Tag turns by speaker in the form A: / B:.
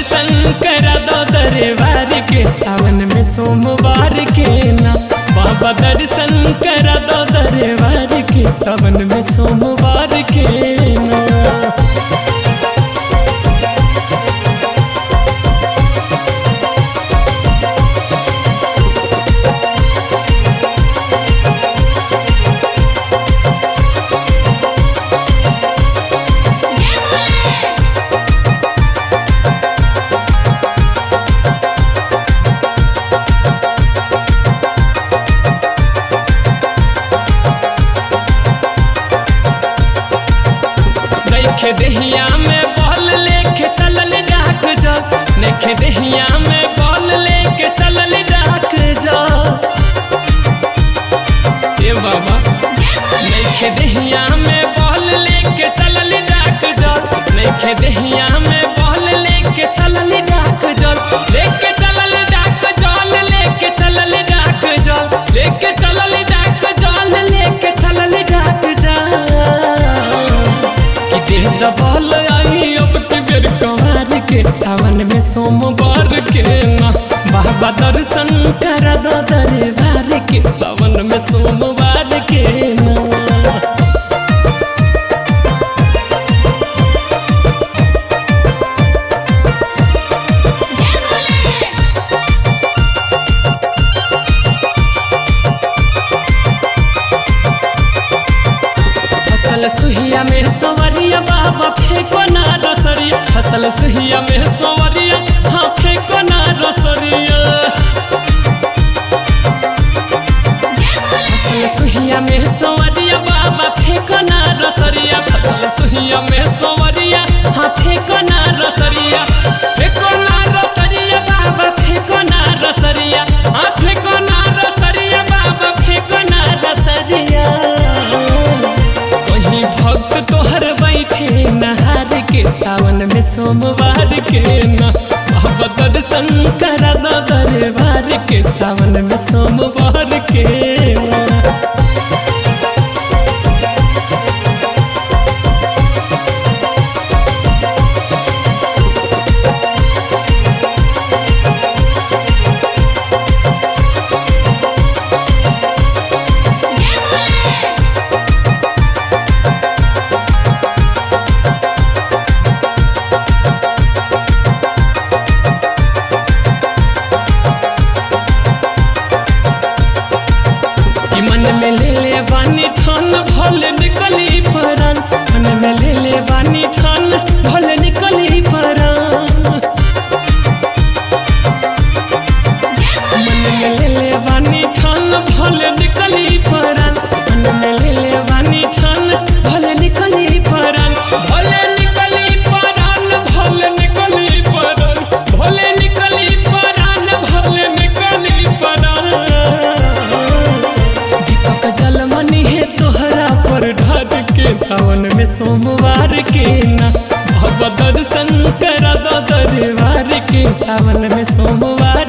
A: दर्शन करा दो दरबार के सावन में सोमवार के ना बाबा दर्शन करा दो दरबार के सावन में सोमवार के ना देखे दहिया में बॉल लेके चलल डाक जा देखे दहिया में बॉल लेके चलल डाक जा ए बाबा देखे दहिया में बॉल लेके चलल डाक जा देखे दहिया में बॉल लेके चलल डाक जा लेके चलल डाक जल लेके चलल डाक जा लेके चलल डाक जल लेके चलल डाक जा कि देह दबाल आई अब के बेर कमार के सावन में सोमवार के ना बाबा दर्शन करा दो दरबार के सावन में सोमवार के ना फसल सुहिया में सवरिया बाबा फेंको ना रसरिया फसल सुहिया में सवरिया हाँ फेंको ना रसरिया फसल सुहिया में सवरिया बाबा फेंको ना रसरिया फसल सुहिया में सवरिया हाँ फेंको ना रसरिया फेंको ना रसरिया बाबा फेंको ना रसरिया हाँ फेंको ना रसरिया बाबा फेंको ना रसरिया कहीं भक्त तोहर बैठे नहार के सावन में सोमवार के ना अब दर्शन करा दो दरबार के सावन में सोमवार के ना कि मन में ले ले बानी ठान भल निकली परान मन में ले ले बानी ठान भल निकली परान मन में ले ले बानी ठान भल निकली परान मन में ले ले बानी ठान भल निकली परान भले निकली परान भल निकली परान भले निकली परान भल निकली परान दीपक जलमनी है तोहरा पर ढाद के सावन में सोमवार के ना भव दर्शन करा दो दरबार के सावन में सोमवार